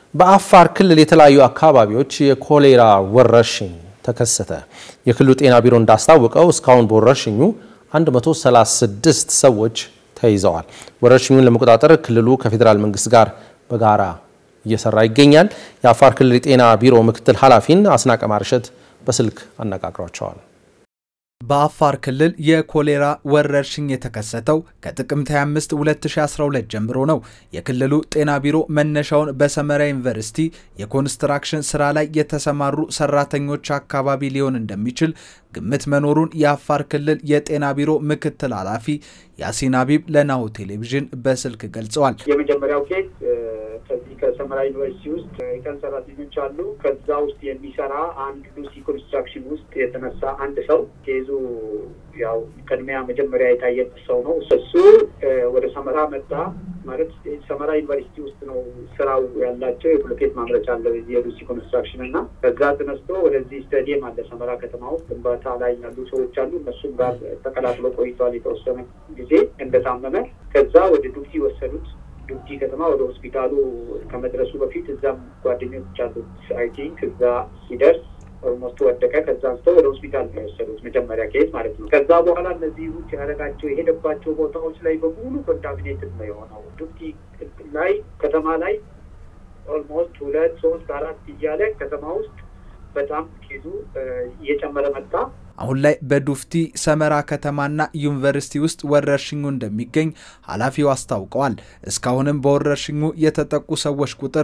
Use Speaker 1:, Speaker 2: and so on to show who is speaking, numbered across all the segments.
Speaker 1: በአፋር ክልል የተለያዩ አካባቢዎች የኮሌራ ወረርሽኝ ተከሰተ። የክልሉ ጤና ቢሮ እንዳስታወቀው እስካሁን በወረርሽኙ 136 ሰዎች ተይዘዋል። ወረርሽኙን ለመቆጣጠር ክልሉ ከፌዴራል መንግስት ጋር በጋራ እየሰራ ይገኛል። የአፋር ክልል የጤና ቢሮ ምክትል ኃላፊን አስናቀ ማርሸት በስልክ አነጋግሯቸዋል።
Speaker 2: በአፋር ክልል የኮሌራ ወረርሽኝ የተከሰተው ከጥቅምት 25 2012 ጀምሮ ነው። የክልሉ ጤና ቢሮ መነሻውን በሰመራ ዩኒቨርሲቲ የኮንስትራክሽን ስራ ላይ የተሰማሩ ሰራተኞች አካባቢ ሊሆን እንደሚችል ግምት መኖሩን የአፋር ክልል የጤና ቢሮ ምክትል ኃላፊ ያሲን አቢብ ለናሁ ቴሌቪዥን በስልክ ገልጸዋል።
Speaker 3: የመጀመሪያው ኬዝ ከዚህ ከሰመራ ዩኒቨርሲቲ ውስጥ የቀን ሰራተኞች አሉ። ከዛ ውስጥ የሚሰራ አንድ ሉሲ ኮንስትራክሽን ውስጥ የተነሳ አንድ ሰው ኬዙ ያው ቅድሚያ መጀመሪያ የታየበት ሰው ነው። እሱ ወደ ሰመራ መጣ ማለት ሰመራ ዩኒቨርሲቲ ውስጥ ነው ስራው ያላቸው የብሎኬት ማምረቻ አለ የሉሲ ኮንስትራክሽን እና ከዛ ተነስቶ ወደዚህ ስታዲየም አለ ሰመራ ከተማ ውስጥ ግንባታ ላይ ያሉ ሰዎች አሉ። እነሱም ጋር ተቀላቅሎ ቆይቷል የተወሰነ ጊዜ እንደታመመ ከዛ ወደ ዱብቲ ወሰዱት። ዱብቲ ከተማ ወደ ሆስፒታሉ ከመድረሱ በፊት እዛም ጓደኞች አሉት አይ ቲንክ እዛ ሲደርስ ኦልሞስት ወደቀ። ከዛ አንስተው ወደ ሆስፒታል ነው የወሰዱት መጀመሪያ ኬዝ ማለት ነው። ከዛ በኋላ እነዚህ ውጭ ያደረጋቸው የሄደባቸው ቦታዎች ላይ በሙሉ ኮንታሚኔትድ ነው የሆነው። ዱብቲ ላይ ከተማ ላይ ኦልሞስት ሁለት ሶስት አራት እያለ ከተማ ውስጥ በጣም ኬዙ እየጨመረ መጣ።
Speaker 2: አሁን ላይ በዱፍቲ ሰመራ ከተማና ዩኒቨርሲቲ ውስጥ ወረርሽኙ እንደሚገኝ ኃላፊው አስታውቀዋል። እስካሁንም በወረርሽኙ የተጠቁ ሰዎች ቁጥር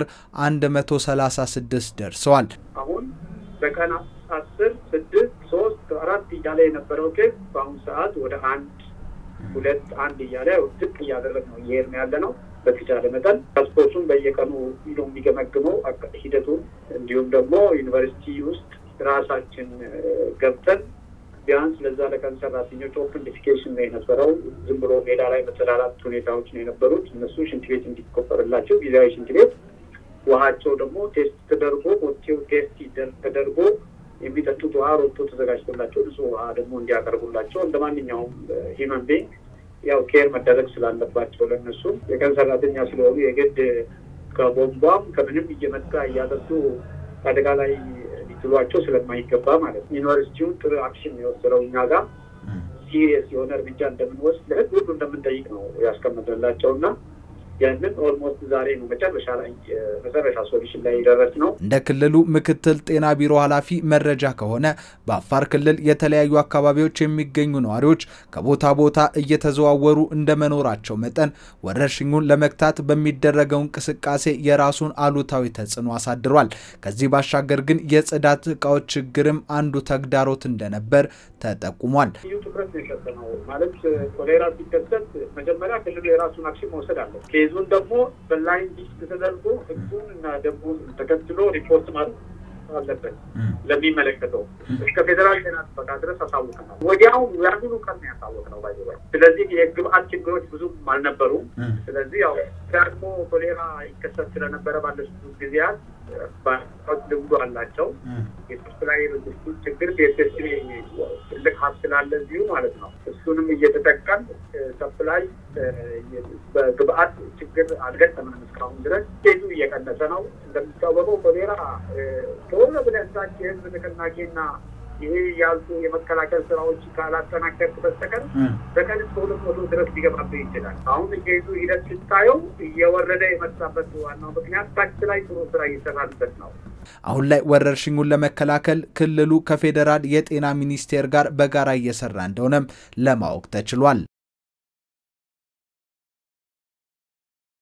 Speaker 2: 136 ደርሰዋል።
Speaker 3: አሁን በቀን አስር ስድስት ሶስት አራት እያለ የነበረው ኬዝ በአሁኑ ሰዓት ወደ አንድ ሁለት አንድ እያለ ዝቅ እያደረግ ነው እየሄድን ያለ ነው። በተቻለ መጠን ፓስፖርቱን በየቀኑ ሂዶ የሚገመግመው ሂደቱን እንዲሁም ደግሞ ዩኒቨርሲቲ ውስጥ ራሳችን ገብተን ቢያንስ ለዛ ለቀን ሰራተኞች ኦፕን ዲፊኬሽን ነው የነበረው። ዝም ብሎ ሜዳ ላይ መጸዳዳት ሁኔታዎች ነው የነበሩት። እነሱ ሽንት ቤት እንዲቆፈርላቸው ጊዜያዊ ሽንት ቤት፣ ውሃቸው ደግሞ ቴስት ተደርጎ ቦቴው ቴስት ተደርጎ የሚጠጡት ውሃ ሮቶ ተዘጋጅቶላቸው ንጹህ ውሃ ደግሞ እንዲያቀርቡላቸው እንደ ማንኛውም ሂውመን ቤንግ ያው ኬር መደረግ ስላለባቸው ለእነሱ የቀን ሰራተኛ ስለሆኑ የግድ ከቦምቧም ከምንም እየመጣ እያጠጡ አደጋ ላይ ሊጥሏቸው ስለማይገባ ማለት ነው። ዩኒቨርሲቲውን ጥሩ አክሽን የወሰደው እኛ ጋር ሲሪየስ የሆነ እርምጃ እንደምንወስድ ለህዝብ ሁሉ እንደምንጠይቅ ነው ያስቀመጥንላቸው እና ያንን ኦልሞስት ዛሬ ነው መጨረሻ ላይ መጨረሻ ሶሉሽን ላይ ደረስ ነው።
Speaker 2: እንደ ክልሉ ምክትል ጤና ቢሮ ኃላፊ መረጃ ከሆነ በአፋር ክልል የተለያዩ አካባቢዎች የሚገኙ ነዋሪዎች ከቦታ ቦታ እየተዘዋወሩ እንደመኖራቸው መጠን ወረርሽኙን ለመግታት በሚደረገው እንቅስቃሴ የራሱን አሉታዊ ተጽዕኖ አሳድሯል። ከዚህ ባሻገር ግን የጽዳት እቃዎች ችግርም አንዱ ተግዳሮት እንደነበር ተጠቁሟል።
Speaker 3: ልዩ ትኩረት ነው የሰጠነው ማለት ኮሌራ ሲከሰት መጀመሪያ ክልሉ የራሱን አክሽን መውሰድ አለ ኬዙን ደግሞ በላይን ሊስት ተደርጎ ህጉን እና ደንቡን ተከትሎ ሪፖርት ማለት አለበት ለሚመለከተው እስከ ፌዴራል ጤና ጥበቃ ድረስ አሳውቀናል። ወዲያው ያንኑ ቀን ነው ያሳወቅነው። ባይ ስለዚህ የግብአት ችግሮች ብዙም አልነበሩም። ስለዚህ ያው ደግሞ ኮሌራ ይከሰት ስለነበረ ባለፉት ጊዜያት ባዎች ልምዱ አላቸው። የሰፕላይ ሎጂስቲክ ችግር ቤተስ ትልቅ ሀብት ስላለ እዚሁ ማለት ነው። እሱንም እየተጠቀም ሰፕላይ በግብአት ችግር አልገጠመንም እስካሁን ድረስ ኬዙ እየቀነሰ ነው። እንደሚታወቀው ኮሌራ ከሆነ ብለን ታች የህዝብ ንቅናቄና ይሄ ያልኩ የመከላከል ስራዎች ካላጠናከርክ በስተቀር በቀን እስከ ሁለት መቶ ድረስ ሊገባብህ ይችላል። አሁን ኬዙ ሂደት ስታየው እየወረደ የመጣበት ዋናው ምክንያት ታች ላይ ጥሩ ስራ እየሰራንበት ነው።
Speaker 2: አሁን ላይ ወረርሽኙን ለመከላከል ክልሉ ከፌዴራል የጤና ሚኒስቴር ጋር በጋራ እየሰራ እንደሆነም ለማወቅ ተችሏል።